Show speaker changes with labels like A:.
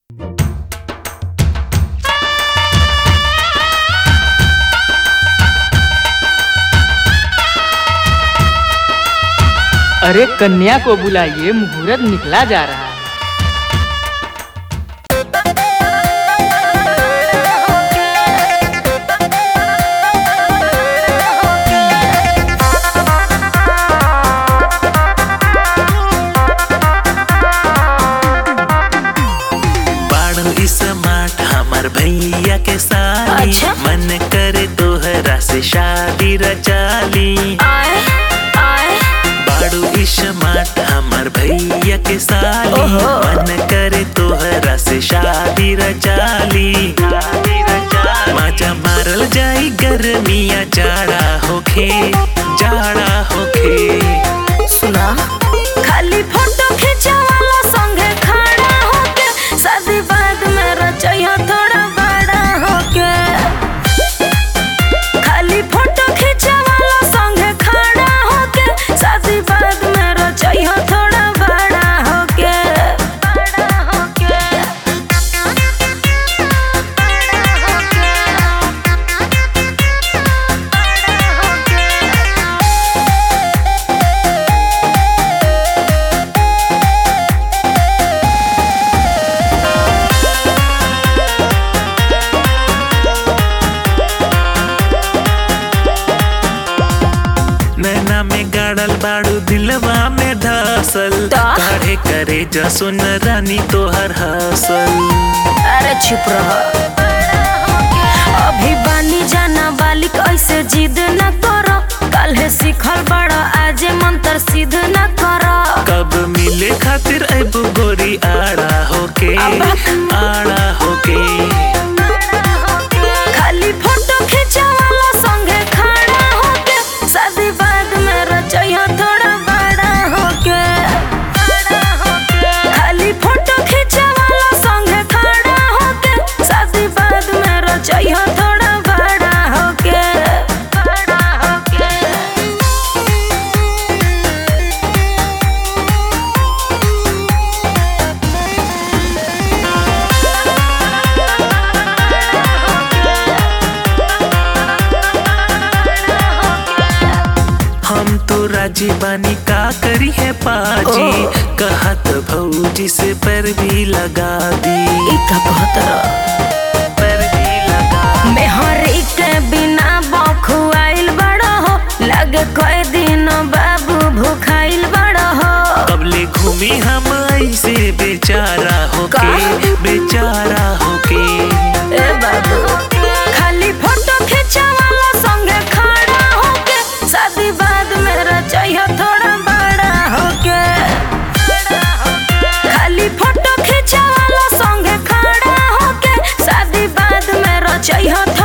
A: अरे कन्या को बुलाइए मुहूर्त निकला जा रहा है
B: बाड़ू इस माठ हमार भैया के साली
C: अच्छा।
B: मन करे तोहरा से शादी रचाली
C: आए आए
B: बाड़ू इस माठ हमार भैया के साली
C: ओहो।
B: मन करे तोहरा से शादी रचाली माजा मारल जाई गर्मिया जाड़ा होखे जाड़ा होखे
C: सुना खाली फोटो खिंचवाला संगे खड़ा होके शादी बाद में रचैया थोड़ा बड़ा होके खाली फोटो खिंचवाला संगे खड़ा होके शादी बाद में रचैया थोड़ा बड़ा होके बड़ा होके
B: नैना में गाड़ल बाड़ू दिलवा में धसल
C: ता?
B: काढ़े करे जसुन रानी तोहर हसल
C: अरे चुप रह अभी बानी जाना बालिक ऐसे जिद न करो काल्हे सीखल बड़ा आजे मंत्र सिद्ध न करो
B: कब मिले खातिर अब गोरी आड़ा होके
C: अब-
B: आड़ा होके
C: खाली फोटो खिंचवाला संगे खड़ा होके शादी बाद में रचैया थोड़ा बड़ा होके खाली फोटो खिंचवाला संगे खड़ा होके शादी बाद में रचैया थोड़ा बड़ा होके बड़ा होके
B: हम तो राजी बानी का करी है पाजी
C: ओ।
B: कहत भौजी से पर भी लगा दी
C: ई का कहत रह
B: पर भी लगा
C: मेहरी के बिना बखुआइल बड़ा हो लगे कई दिन बाबू भूखाइल बड़ा हो
B: कबले घूमी हम ऐसे बेचारा होके
C: का?
B: बेचारा होके
C: ए बाबू खाली फोटो खिंचवाला संगे खड़ा होके शादी बाद में रचैया थोड़ा बड़ा होके खाली फोटो खिंचवाला संगे खड़ा होके शादी बाद में रचैया थोड़ा